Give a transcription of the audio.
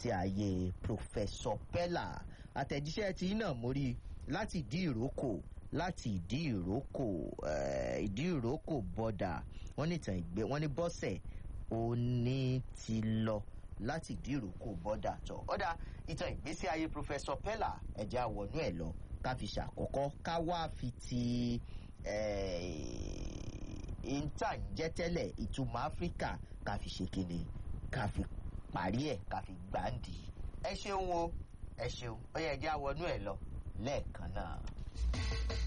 ìgbésí ayé Professor Pella àtẹ̀jíṣẹ́ tí náà mo rí láti ìdí ìrókò láti ìdí ìrókò ìdí ìrókò bọ́dà wọ́n ní ìtàn ìgbé wọ́n ní bọ́sẹ̀ òní ti lọ láti ìdí ìrókò bọ́dà tọ̀ ọ̀dà ìtàn ìgbésí ayé Professor Pella ẹ̀jẹ̀ àwọ̀nú ẹ̀ lọ ká fi ṣàkọ́kọ́ ká wá fi ti ìntà ń jẹ́ tẹ́lẹ̀ ìtumọ̀ Áfíríkà ká fi ṣe kíni ká fi parí ẹ̀ ká fi gbàǹdì ẹ ṣeun o ẹ ṣeun ó yẹ ẹ̀jẹ̀ àwọ̀nú ẹ̀ lọ lẹ́ẹ̀kan náà.